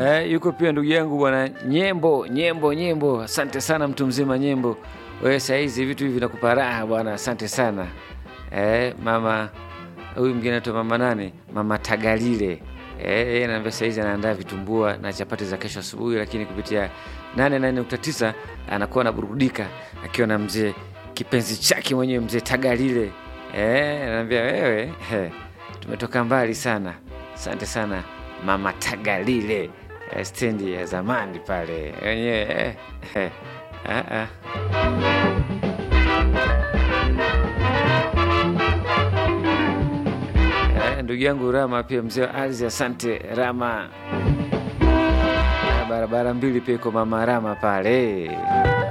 Eh, yuko pia ndugu yangu bwana Nyembo, Nyembo, Nyembo. Asante sana mtu mzima Nyembo. Wewe saa hizi vitu hivi vinakupa raha bwana, asante sana. Eh, mama huyu mwingine anaitwa mama nani? Mama Tagalile. Eh, yeye anaambia saa hizi anaandaa vitumbua na chapati za kesho asubuhi, lakini kupitia 88.9 anakuwa anaburudika akiwa na mzee kipenzi chake mwenyewe mzee Tagalile. Eh, anaambia wewe, eh, tumetoka mbali sana. Asante sana mama Tagalile. Eh, stendi ya zamani pale wenyewe eh, eh, ah, ah. Eh, ndugu yangu Rama pia mzee wa ardhi, asante Rama. Ah, barabara mbili pia iko mama Rama pale